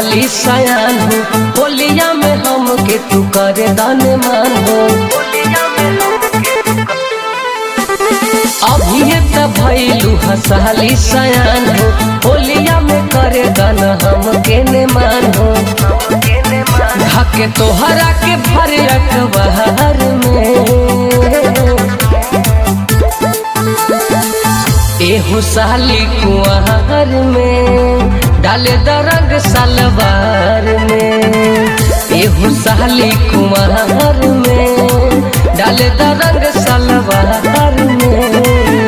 साली सयान हो होलिया में हम के तू करे दान मान हो अभी त भैलू हसाली सयान हो होलिया में करे दान हम के ने मान हो धके तोहरा के भर अखबार में एहो साली कुआर में डाले दरंग सलवार में एहो साली कुआर में डाले दरंग सलवार में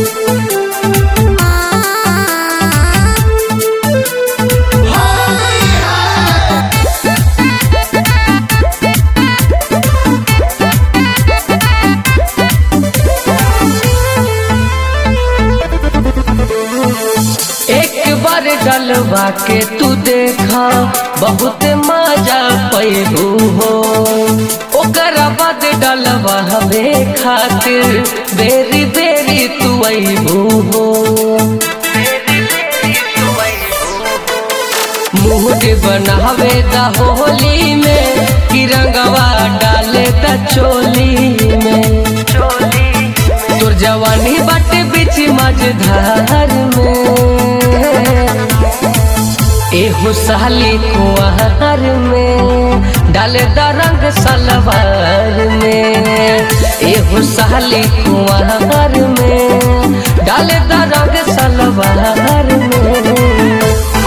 एक बार डलवा के तू देखा बहुत मजा पैबू हो ओकर बाद डलवा हवे खातिर बेरी बेरी तू अबू हो मुहट बनावे द होली में कि रंगवा डाले द चोली में तोर जवानी बाटे बीच मझधार में एहो साली कुआर में डाले द रंग सलवार में एहो साली कुआर में डाले द रंग सलवार में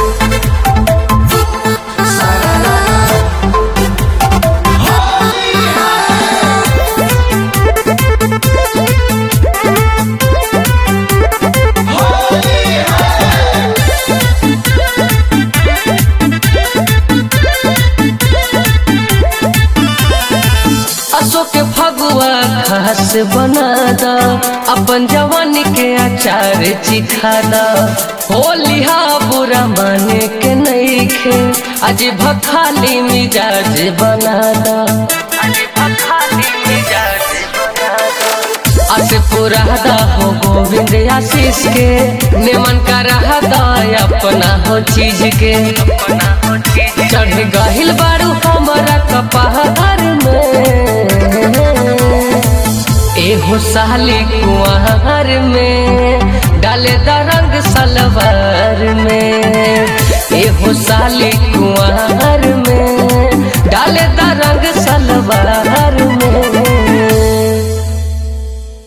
अशोक फगुआ खास बना दा अपन जवानी के अचार चिखा दा होलिहा बुरा माने के नहीं खे आज भखाली मिजाज बना दा अस पुरादा हो गोविंद आशीष के निमन का रहदा अपना हो चीज के चढ़ गहिल बारू हमारा कपहार में एहो साली कुआर में डाले द रंग सलवार में एहो साली कुआर